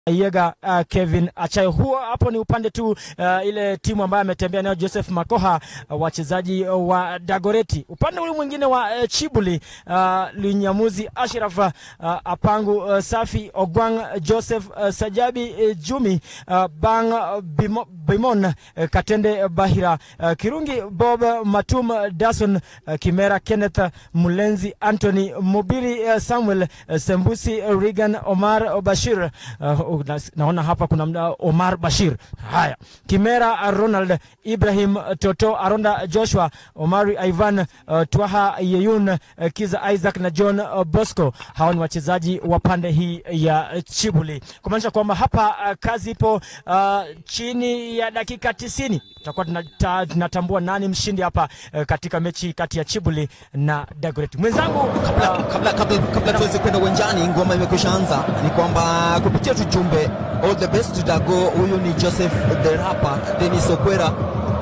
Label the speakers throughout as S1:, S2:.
S1: Yega uh, Kevin Achayo. Huo hapo ni upande tu uh, ile timu ambayo ametembea nayo Joseph Makoha uh, wachezaji uh, wa Dagoreti. Upande ule mwingine wa uh, Chibuli uh, Linyamuzi Ashraf uh, Apangu uh, Safi Ogwang Joseph uh, Sajabi uh, Jumi uh, Bang uh, Bimo, Bimon uh, Katende Bahira uh, Kirungi Bob Matum Dason uh, Kimera Kenneth Mulenzi Anthony Mubiri uh, Samuel uh, Sembusi uh, Regan Omar Bashir uh, na, naona hapa kuna mda, Omar Bashir. Haya, Kimera Ronald Ibrahim Toto Aronda Joshua Omari Ivan uh, Twaha Yeyun uh, Kiza Isaac na John uh, Bosco. Hawa ni wachezaji wa pande hii ya Chibuli, kumaanisha kwamba hapa uh, kazi ipo uh, chini ya dakika tisini tutakuwa tunata, tunatambua nani mshindi hapa uh, katika mechi kati ya Chibuli na Dagoretti. Mwenzangu
S2: kabla, kabla, kabla, kabla tuweze kwenda uwanjani, ngoma imekwisha anza, ni kwamba kupitia tujumbe all the best to Dago. Huyu ni Joseph the rapper Dennis Okwera.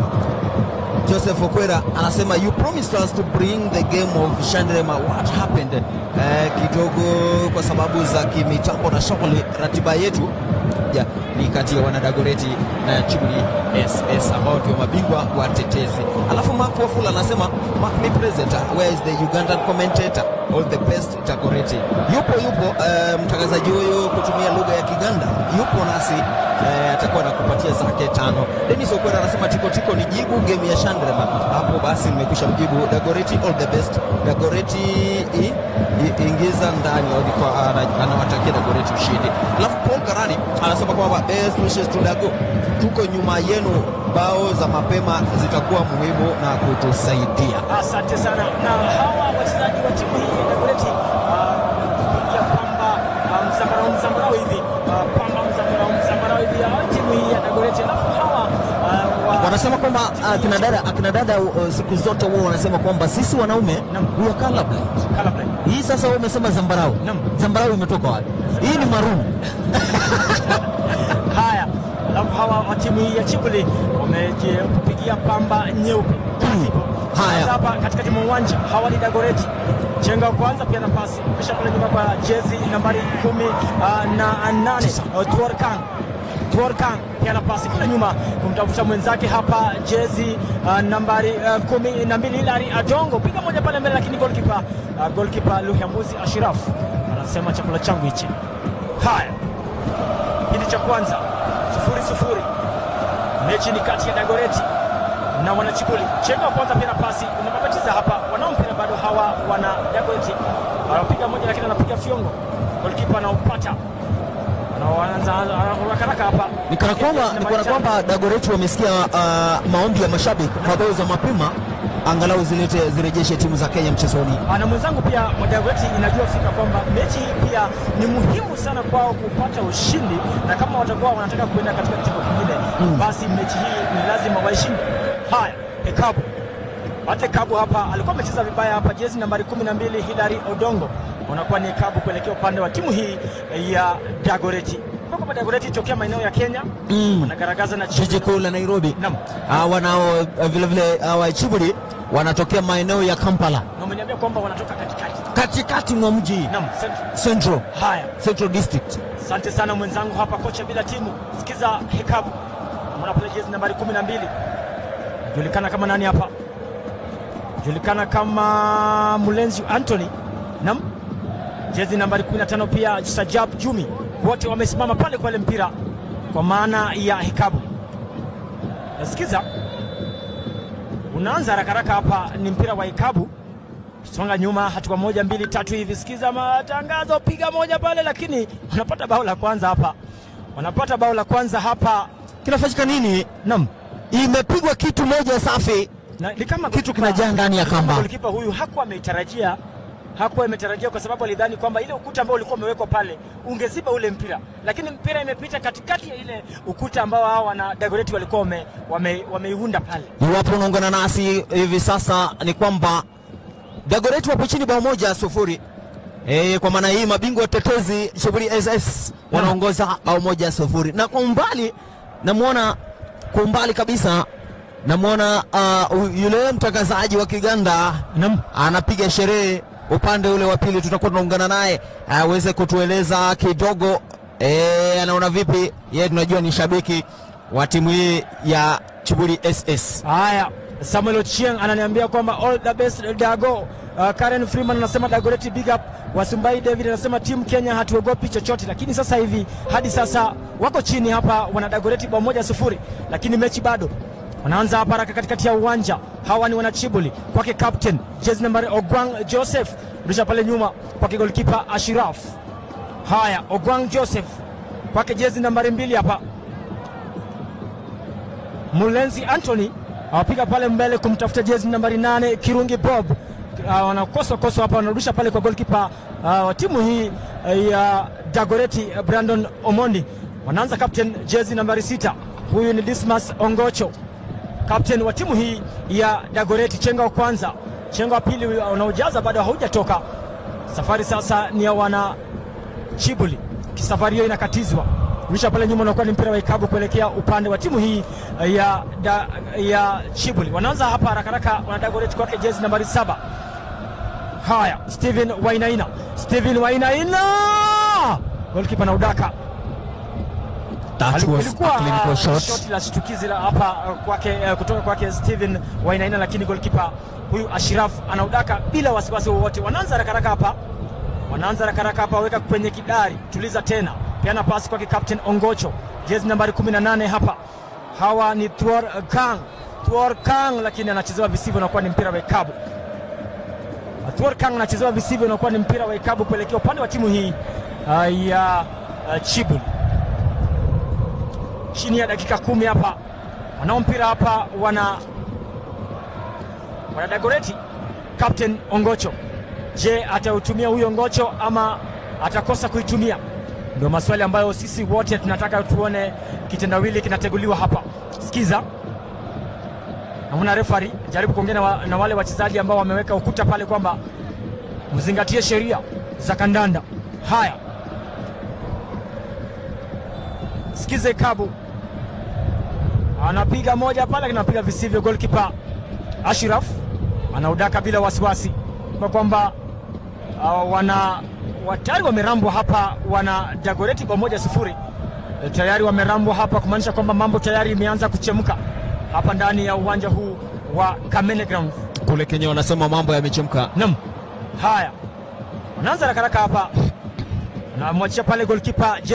S2: Joseph Okwera anasema you promised us to bring the game of Shandrema. What happened? Eh, kidogo kwa sababu za kimitambo na shughuli, ratiba yetu ya ni kati ya wanadagoreti na Chibuli SS ambao ndio mabingwa watetezi. Alafu Mark Wafula anasema Mark me present, where is the Ugandan commentator? All the best Dagoretti. Yupo yupo, uh, mtangazaji huyu kutumia lugha ya Kiganda yupo nasi uh, atakuwa nakupatia zake tano. Dennis Okwera anasema tiko tiko ni jibu game ya Shandrema. Hapo basi nimekwisha mjibu Dagoretti, all the best Dagoretti, i, i, ingiza ndani alikuwa anawatakia Dagoretti ushindi. Alafu Paul Karani anasema kwamba best wishes to Dago, tuko nyuma yenu, bao za mapema zitakuwa muhimu na kutusaidia.
S1: Asante sana. Na hawa wachezaji wa timu hii ya Dagoretti kupigia pamba uh, mzambarau mzambarau hivi uh, pamba mzambarau mzambarau hivi uh, timu hii ya Dagoretti, alafu hawa uh, wa...
S2: wanasema kwamba akina dada akina dada uh, siku zote huwa wanasema kwamba sisi wanaume
S1: Naam.
S2: we are colorblind.
S1: Colorblind.
S2: Hii sasa wewe umesema zambarau.
S1: Naam.
S2: Zambarau imetoka wapi? Hii ni maroon.
S1: Haya, alafu hawa wa timu hii ya Chibuli wamejipigia pamba nyeupe.
S2: Haya.
S1: Sasa hapa katikati mwa uwanja hawa ni Dagoretti. Chenga wa kwanza pia nafasi kisha kule nyuma kwa jezi nambari kumi uh, na nane uh, Tuorkan Tuorkan pia nafasi kule nyuma kumtafuta mwenzake hapa jezi uh, nambari uh, kumi na mbili Hilary Adongo piga moja pale mbele, lakini goalkeeper uh, goalkeeper Luhiamuzi Ashraf anasema chakula changu hichi. Haya, kipindi cha kwanza sufuri sufuri, mechi ni kati ya Dagoretti na wanachibuli. Chenga wa kwanza pia na pasi unababatiza hapa, wanao mpira bado hawa wana Dagoretti, anapiga moja lakini anapiga fiongo, goalkeeper anaupata anaanza haraka hapa,
S2: Ni kana kwamba ni kana kwamba Dagoretti wamesikia uh, maombi ya mashabiki mabao za mapema angalau zilete zirejeshe timu za Kenya mchezoni.
S1: na mwenzangu pia Dagoretti inajua fika kwamba mechi hii pia ni muhimu sana kwao kupata ushindi, na kama watakuwa wanataka kuenda katika kitengo kingine basi mechi hii ni lazima waishinde. Haya, Hekabu Ate Kabu hapa alikuwa amecheza vibaya hapa, jezi nambari kumi na mbili Hilary Odongo unakuwa ni Kabu kuelekea upande wa timu hii ya Dagoretti. Kwa kwamba Dagoretti tokea maeneo ya Kenya
S2: Mm.
S1: wanagaragaza na
S2: Jiji kuu la Nairobi.
S1: Naam.
S2: Uh, wanao uh, vile vile uh, wa Chibuli wanatokea maeneo ya Kampala
S1: na umeniambia kwamba wanatoka katikati.
S2: katikati mwa mji
S1: Naam, Central.
S2: Central
S1: Haya,
S2: Central District.
S1: Asante sana mwenzangu hapa, kocha bila timu. Sikiza Hekabu, mwana pale jezi nambari kumi na mbili julikana kama nani hapa? Julikana kama Mulenzi Anthony. Nam, jezi nambari 15 pia Sajab Jumi, wote wamesimama pale kwa ile mpira kwa maana ya Hekabu. Nasikiza unaanza haraka haraka hapa, ni mpira wa Hekabu songa nyuma hatua moja mbili tatu hivi. Sikiza matangazo, piga moja pale, lakini wanapata bao la kwanza hapa, wanapata bao la kwanza hapa.
S2: Kinafanyika nini?
S1: Naam,
S2: Imepigwa kitu moja safi.
S1: na ni kama
S2: Kitu
S1: golikipa-
S2: kinajaa ndani ya kamba.
S1: Golikipa huyu hakuwa ameitarajia, hakuwa ametarajia kwa sababu alidhani kwamba ile ukuta ambao ulikuwa umewekwa pale ungeziba ule mpira, lakini mpira imepita katikati ya ile ukuta ambao hao wana Dagoretti walikuwa wame, wame, wameiunda pale.
S2: Iwapo unaungana nasi hivi sasa ni kwamba Dagoretti wapo chini bao moja sufuri. E, kwa maana hii mabingwa watetezi Shughuli SS wanaongoza bao moja sufuri, na kwa umbali namwona, kwa umbali kabisa namwona uh, yule mtangazaji wa Kiganda
S1: Naam.
S2: anapiga sherehe upande ule wa pili, tutakuwa tunaungana naye aweze kutueleza kidogo Eh, anaona vipi? Yeye tunajua ni shabiki wa timu hii ya Chibuli SS.
S1: Haya, Samuel Ochieng ananiambia kwamba all the best Dago. Uh, Karen Freeman anasema Dagoreti big up. Wasumbai David anasema timu Kenya hatuogopi chochote, lakini sasa hivi hadi sasa wako chini hapa, wana Dagoreti bao moja sufuri, lakini mechi bado wanaanza hapa haraka katikati ya uwanja. Hawa ni wanachibuli kwake captain jezi nambari Ogwang Joseph, rusha pale nyuma kwake goalkeeper Ashiraf. Haya, Ogwang Joseph kwake jezi nambari mbili hapa Mulenzi Anthony awapiga pale mbele kumtafuta jezi nambari nane Kirungi Bob. Uh, wanakosa kosa hapa, wanarudisha pale kwa goalkeeper uh, wa timu hii uh, ya Dagoreti uh, Brandon Omondi. Wanaanza captain jezi nambari sita, huyu ni Dismas Ongocho, captain wa timu hii ya Dagoreti. Chenga wa kwanza, chenga wa pili unaojaza bado haujatoka. Safari sasa ni ya wana Chibuli. Safari hiyo inakatizwa rusha pale nyuma, unakuwa ni mpira wa ikabu kuelekea upande wa timu hii ya, da, ya Chibuli. Wanaanza hapa haraka haraka, wanadagoreti kwake jezi nambari saba. Haya, Steven Wainaina, Steven Wainaina, golkipa na udaka
S2: That was
S1: ilikuwa
S2: a clinical
S1: uh,
S2: shot.
S1: shoti la shtukizi la hapa uh, kwake uh, kutoka kwake Steven Wainaina, lakini golkipa huyu Ashraf anaudaka bila wasiwasi wowote. Wanaanza haraka haraka hapa, wanaanza haraka haraka hapa, weka kwenye kidari, tuliza tena, peana pasi kwake Captain Ongocho, jezi nambari 18 hapa. Hawa ni Thuor Kang, Thuor Kang, lakini anachezewa visivyo, nakuwa ni mpira wa ikabu. Thuor Kang anachezewa visivyo, nakuwa ni mpira wa ikabu kuelekea upande wa timu hii uh, ya uh, Chibuli chini ya dakika kumi hapa wanao mpira hapa wana wana Dagoreti. Captain Ongocho, je, atautumia huyo Ongocho ama atakosa kuitumia? Ndio maswali ambayo sisi wote tunataka tuone kitendawili kinateguliwa hapa. Sikiza, namuna refari jaribu kuongea na, wa, na wale wachezaji ambao wameweka ukuta pale kwamba mzingatie sheria za kandanda. Haya, sikize Kabu anapiga moja pale, anapiga visivyo. Goalkeeper Ashraf anaudaka bila wasiwasi, kwa kwamba uh, wana watayari wamerambwa hapa, wana Dagoreti bao moja sufuri E, tayari wamerambwa hapa, kumaanisha kwamba mambo tayari imeanza kuchemka hapa ndani ya uwanja huu wa Kamene Ground.
S2: Kule Kenya wanasema mambo yamechemka.
S1: Naam, haya wanaanza rakaraka hapa, anamwachia pale goalkeeper